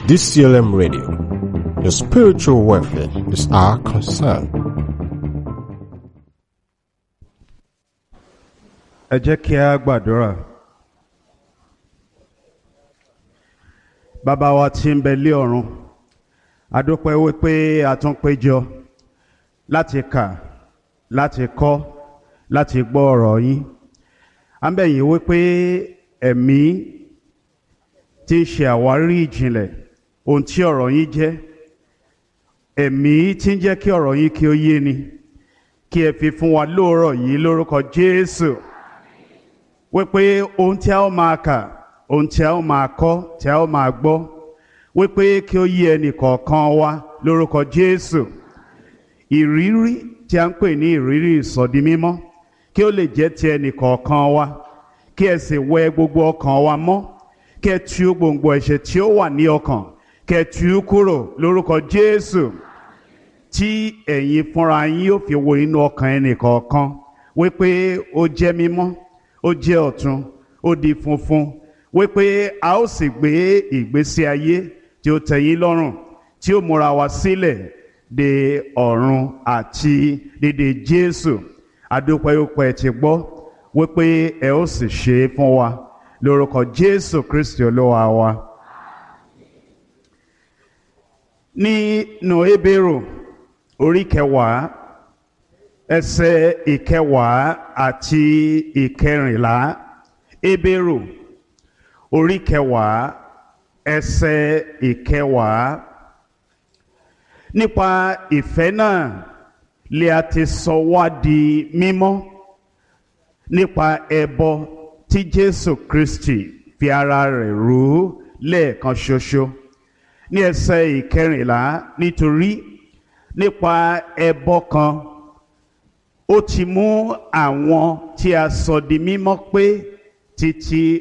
DCLM Radio. Your spiritual welfare is our concern. ẹ jẹ́ kí a gbàdúrà. bàbá wa tí ń bẹ lé ọ̀run a dúpẹ́ wípé a tún péjọ láti kà láti kọ́ láti gbọ́ ọ̀rọ̀ yín à ń bẹ̀ yín wípé ẹ̀mí tí ń ṣe àwárí ìjìnlẹ̀ ohun tí ọ̀rọ̀ yín jẹ́ ẹ̀mí tí ń jẹ́ kí ọ̀rọ̀ yín kí ó yé ni kí ẹ fi fún wa lóòrọ̀ yìí lórúkọ Jésù wípé ohun tí a ó máa kà ohun tí a ó máa kọ́ tí a ó máa gbọ́ wípé kí ó yé ẹnì kọ̀ọ̀kan wa lórúkọ Jésù ìrírí tí a ń pè ní ìrírí ìsọdi mímọ́ kí ó lè jẹ́ ti ẹnì kọ̀ọ̀kan wa kí ẹ sì wẹ gbogbo ọkàn wa mọ́ kí ẹ tú gbòǹgbò ẹ̀ṣẹ̀ tí ó wà ní ọkàn kí ẹ tú kúrò lórúkọ Jésù tí ẹ̀yin fúnra yín yóò fi wo inú ọkàn ẹnì kọ̀ọ̀kan wípé ó jẹ́ mímọ́ ó jẹ́ ọ̀tun ó di funfun wípé a ó sì gbé ìgbésí ayé tí ó tẹ́yín lọ́rùn tí ó múra wa sílẹ̀ de ọ̀run àti dédé Jésù adúpẹ́yọpẹ́ ti gbọ́ wípé ẹ ó sì ṣe é fún wa lórúkọ Jésù Kristi olúwa wa. nínú Hébérù orí kẹwàá ẹsẹ̀ ìkẹwàá àti ìkẹrìnlá Hébérù orí kẹwàá ẹsẹ̀ ìkẹwàá nípa ìfẹ́ náà lè a ti sọ wá di mímọ́ nípa ẹbọ tí Jésù Kristi fi ara rẹ̀ rú lẹ́ẹ̀kan ṣoṣo ní ẹsẹ̀ ìkẹrìnlá nítorí nípa ẹbọ kan ó ti mú àwọn tí a sọ di mímọ́ pé títí